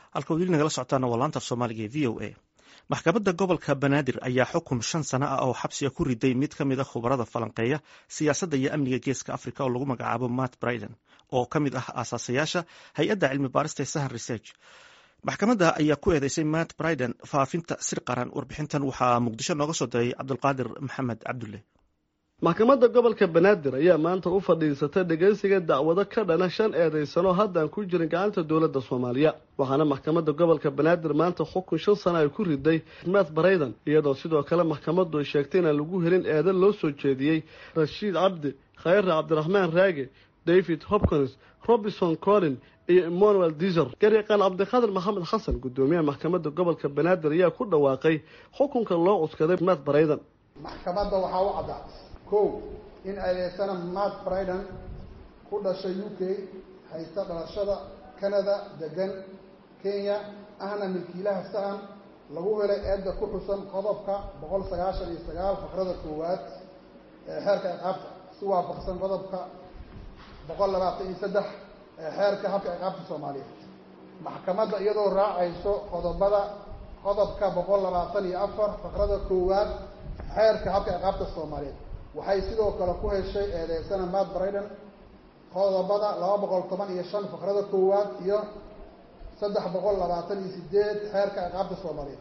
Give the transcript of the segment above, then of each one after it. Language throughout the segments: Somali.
halka weli nagala socotaana waa laanta af soomaaliga ee v o a maxkamadda gobolka banaadir ayaa xukun shan sano ah oo xabsiga ku riday mid ka mid a khubarada falanqeeya siyaasadda iyo amniga geeska africa oo lagu magacaabo matt briden oo ka mid ah aasaasayaasha hay-adda cilmi baarista ee sahan research maxkamadda ayaa ku eedeysay matt briden faafinta sir qaran warbixintan waxaa muqdisho nooga soo diray cabdulqaadir maxamed cabdulle maxkamadda gobolka banaadir ayaa maanta u fadhiisatay dhegeysiga dacwado ka dhana shan eedaysano haddaan ku jirin gacanta dowladda soomaaliya waxaana maxkamadda gobolka banaadir maanta xukun shan sana ay ku riday matt brayden iyadoo sidoo kale maxkamaddu ay sheegtay inaan lagu helin eedan loo soo jeediyey rashiid cabdi khayre cabdiraxmaan raage david hopkins robinson collin iyo emmanuel diser garyaqaan cabdikhadir maxamed xasan guddoomiyaha maxkamadda gobolka banaadir ayaa ku dhawaaqay xukunka loo cuskaday matt brayden maxkamadda waxaa u caddaatay kow in adeegsana matt briden ku dhashay u k haysta dhalashada canada degan kenya ahna milkiilaha sahan lagu helay eedda ku xusan qodobka boqol sagaashan iyo sagaal faqrada koowaad ee xeerka ciqaabta si waafaqsan qodobka boqol labaatan iyo saddex ee xeerka habka ciqaabta soomaaliyeed maxkamadda iyadoo raacayso qodobada qodobka boqol labaatan iyo afar faqrada koowaad xeerka habka ciqaabta soomaaliyeed waxay sidoo kale ku heshay eedeysana matt briden qodobada laba boqol toban iyo shan faqrada koowaad iyo saddex boqol labaatan iyo sideed xeerka ciqaabta soomaaliyeed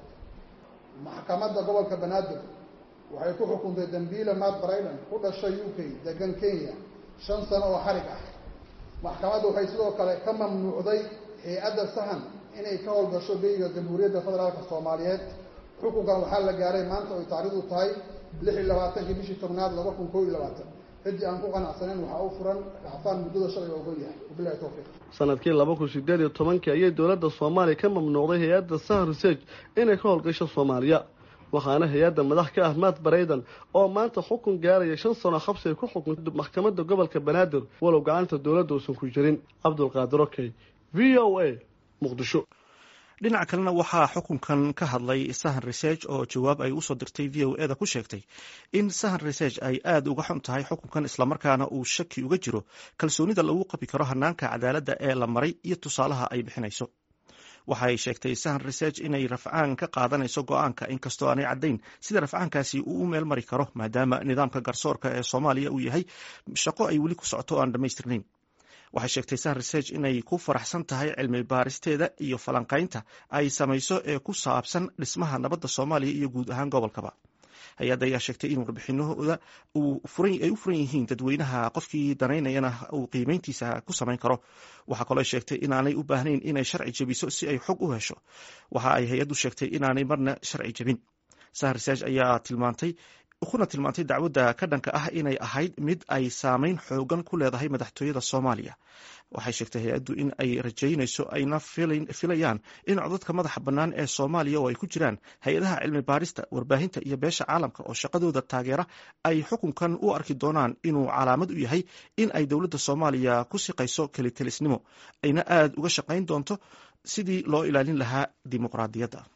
maxkamadda gobolka banaadir waxay ku xukuntay dambiile matt briden ku dhashay u k degan kenya shan sano oo xarig ah maxkamadda waxay sidoo kale ka mamnuucday hay-adda sahan inay ka howlgasho beyga jamhuuriyadda federaalka soomaaliyeed xukunkan waxaa la gaaray maanta oy taarikhdu tahay lix iyo labaatankii bishii tobnaad laba kun koo iyo labaatan ciddii aan ku qanacsaneyn waxaa u furan racfaan muddada sharciga ogon yahay wabilahi towfiiq sanadkii laba kun sideed iyo tobankii ayay dowladda soomaaliya ka mamnuucday hay-adda sahan research inay ka howlgasho soomaaliya waxaana hay-adda madax ka ah matt brayden oo maanta xukun gaaraya shan sano xabsi ay ku xukuntay maxkamadda gobolka banaadir walow gacanta dowladda uusan ku jirin cabdulqaadir okey v o a muqdisho dhinaca kalena waxaa xukunkan ka hadlay sahan research oo jawaab ay usoo dirtay v o e da ku sheegtay in sahan research ay aada uga xun tahay xukunkan islamarkaana uu shaki uga jiro kalsoonida lagu qabi karo hanaanka cadaaladda ee la maray iyo tusaalaha ay bixinayso waxay sheegtay sahan research inay rafcaan ka qaadanayso go-aanka inkastoo aanay caddayn sida rafcaankaasi uu u meel mari karo maadaama nidaamka garsoorka ee soomaaliya uu yahay shaqo ay weli ku socoto o aan dhammaystirnayn waxay sheegtay sahan research inay ku faraxsan tahay cilmi baaristeeda iyo falanqaynta ay samayso ee ku saabsan dhismaha nabadda soomaaliya iyo guud ahaan gobolkaba hay-adda ayaa sheegtay in warbixinahooda ay u furan yihiin dadweynaha qofkii danaynayana uu qiimeyntiisa ku samayn karo waxaa kaloo sheegtay inaanay u baahnayn inay sharci jebiso si ay xog u hesho waxa ay hay-addu sheegtay inaanay marna sharci jebin sahan research ayaa tilmaantay kuna tilmaantay dacwadda ka dhanka ah inay ahayd mid ay saameyn xoogan ku leedahay madaxtooyada soomaaliya waxay sheegtay hay-addu in ay rajaynayso ayna filayaan in codadka madaxa bannaan ee soomaaliya oo ay ku jiraan hay-adaha cilmi baarista warbaahinta iyo beesha caalamka oo shaqadooda taageera ay xukunkan u arki doonaan inuu calaamad u yahay in ay dowladda soomaaliya ku siqayso kelitelisnimo ayna aada uga shaqayn doonto sidii loo ilaalin lahaa dimuqraadiyadda